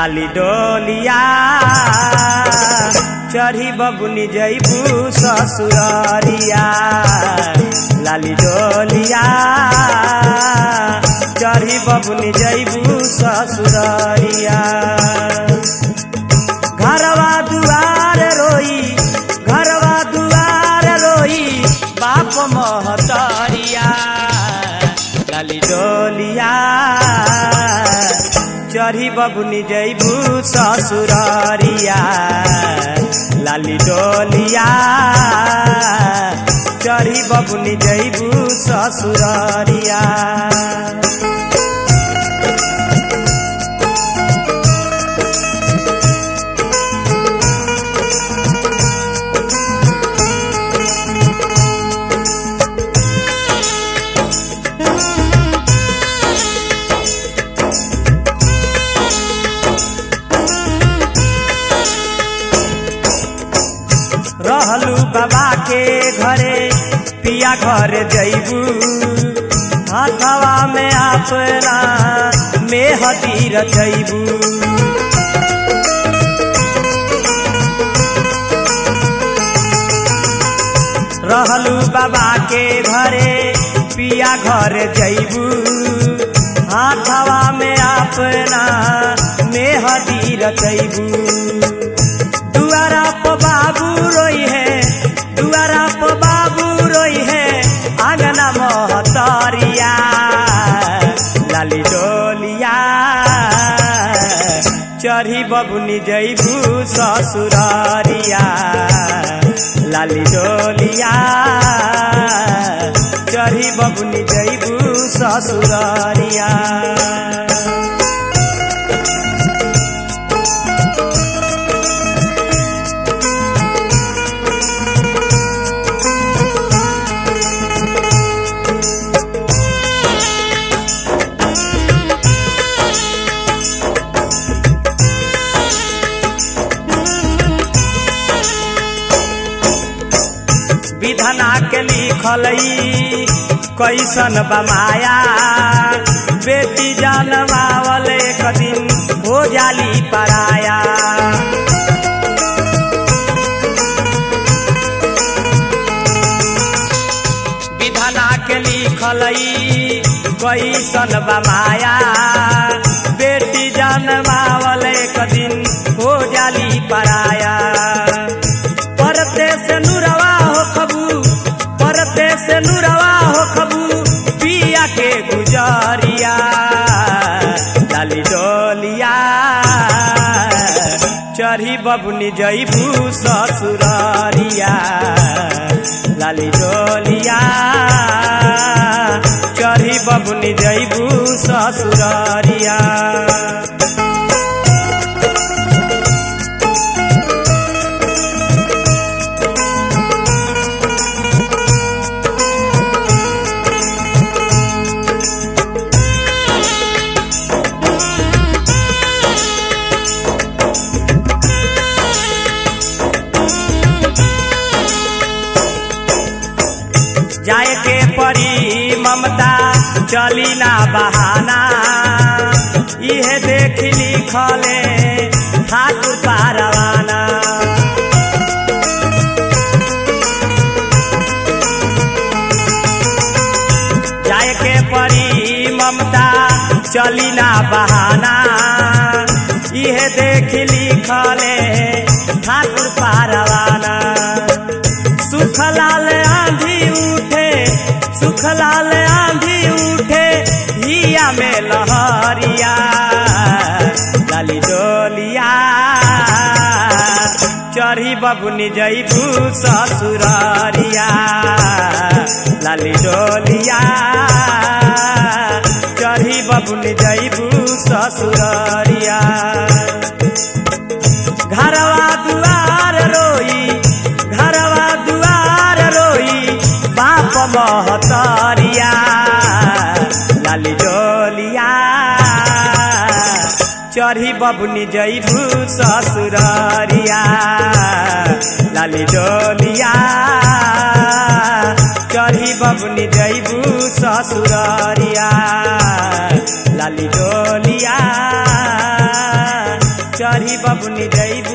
लाली डोलिया चढ़ी बबुनी जैबू ससुररिया लाली डोलिया चढ़ी बबुनी जैबू ससुररिया घरवा दुआर रोई घरवा दुआर रोई बाप महतरिया लाली डोलिया चढ़ी बबुनी जैबू ससुररिया लाली डोलिया चढ़ी बबुनी जैबू ससुररिया रहलू बाबा के घरे पिया घर जैबू हाथवा में अपना मेहदी रचैबू रहलू बाबा के घरे पिया घर जैबू हाथवा में अपना मेहदी रचैबू दुआरा प बाबू रोई है दुआरा प बाबू रोई है आंगना महतरिया लाली डोलिया चढ़ी बबुनी जैबू ससुररिया लाली डोलिया चढ़ी बबुनी जैबू ससुररिया विधना के लिखल कैसन बमाया बेटी जनमावल एक दिन हो जाली पराया विधना के लिखल कैसन बमाया बेटी जनमावल एक दिन हो जाली पराया परते से नुरवा हो खबू परते से नुरवा हो खबू पिया के गुजरिया डाली डोलिया चढ़ी बबुनी जैबू ससुररिया लाली डोलिया चढ़ी बबुनी जैबू ससुररिया जाए के परी ममता चली ना बहाना इहे देख लिखले ठाकुर पारवाना जाए के परी ममता चली ना बहाना इहे देख लिखले ठाकुर पारवाना सुखलाल आंधी उठे सुखलाल आंधी उठे हिया में लहरिया लाली डोलिया चढ़ी बबुनी जैबू ससुररिया लाली डोलिया चढ़ी बबुनी जैबू ससुररिया घरवा दुआर रोई घरवा दुआर रोई बाप महतरिया लाली डोलिया चढ़ी बबुनी जैबू ससुररिया लाली डोलिया चढ़ी बबुनी जैबू ससुररिया लाली डोलिया बबुनी जैबू